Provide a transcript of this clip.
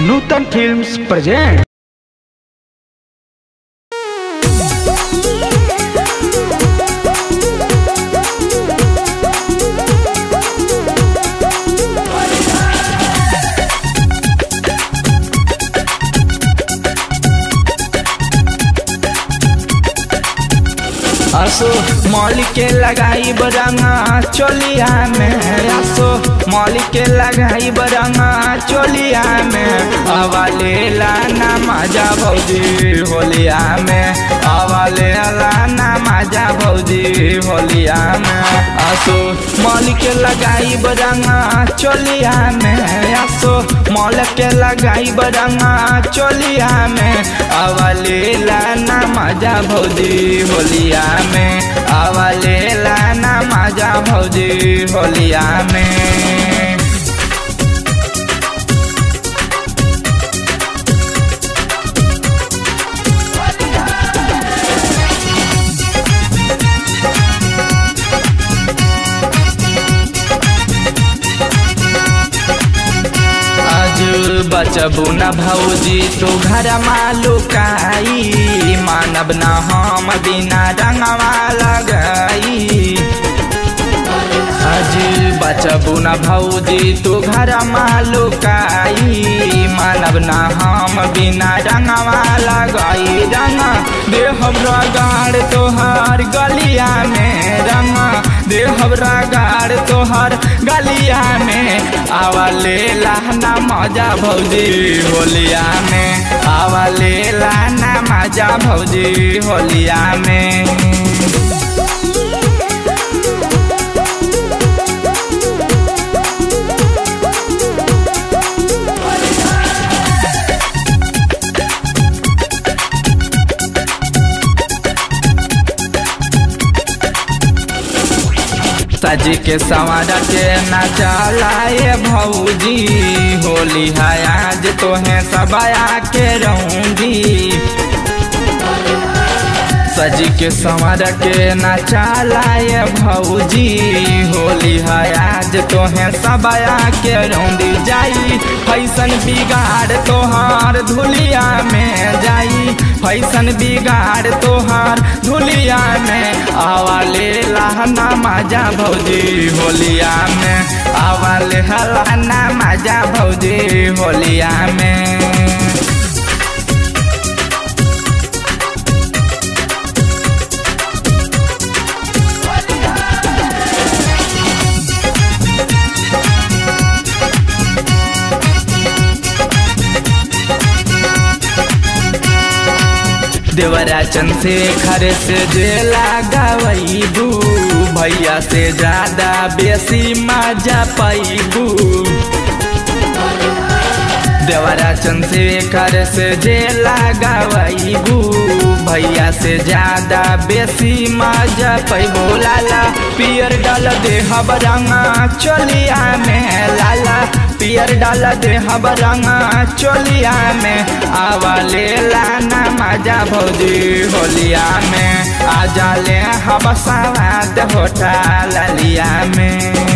नूतन films present असो मौलिक के लगाई बरंगा चोलिया में असो मौलिक के लगाई बरंगा चोलिया में अवाले लाना मजा भौजी होलिया में अवाले लाना मजा भौजी होलिया में असो मौलिक के लगाई बरंगा चोलिया में असो मौलिक के लगाई बरंगा चोलिया में अवाले लाना मजा भौजी होलिया में अवाले लाना मजा भौजी होलिया में आज बचबू न भौजी तो घर लुकाई मानब न हम बिना रंगवा लगाई आज बचबू न भौजी तो घर लुकाई मानब न हम बिना रंगवा लगाई रंग देहब रगाड़ तोहार गलिया में रंग देहब रगाड़ तोहार गलिया में आवले लाना मजा भौजी होलिया में आवले लाना मजा भौजी होलिया में सज के संवर के नचलाए भौजी होली है आज तोहे सबया के रहूंगी सज के संवर के नचलाए भौजी होली है आज तोहे सबया के रौंदी जाई फैसन बिगाड़ तोहार धुलिया में जाई फैसन बिगाड़ तोहार धुलिया में आवाले लहना मजा भौजी होलिया में आवाले हलाना मजा भौजी होलिया में देवरा चंद्रशेखर से जेला गवैबू भैया से ज्यादा बेसी मजा पैबू देवरा चंद्रशेखर से जेला गवैबू भैया से ज्यादा बेसी मजा पैबो लाला पियर डाल दे रंगा चोलिया में लाला पियर डाल दे रंगा चोलिया में आवाले लाना मजा भौजी होलिया में आ जाले हबसावाद होटा ललिया में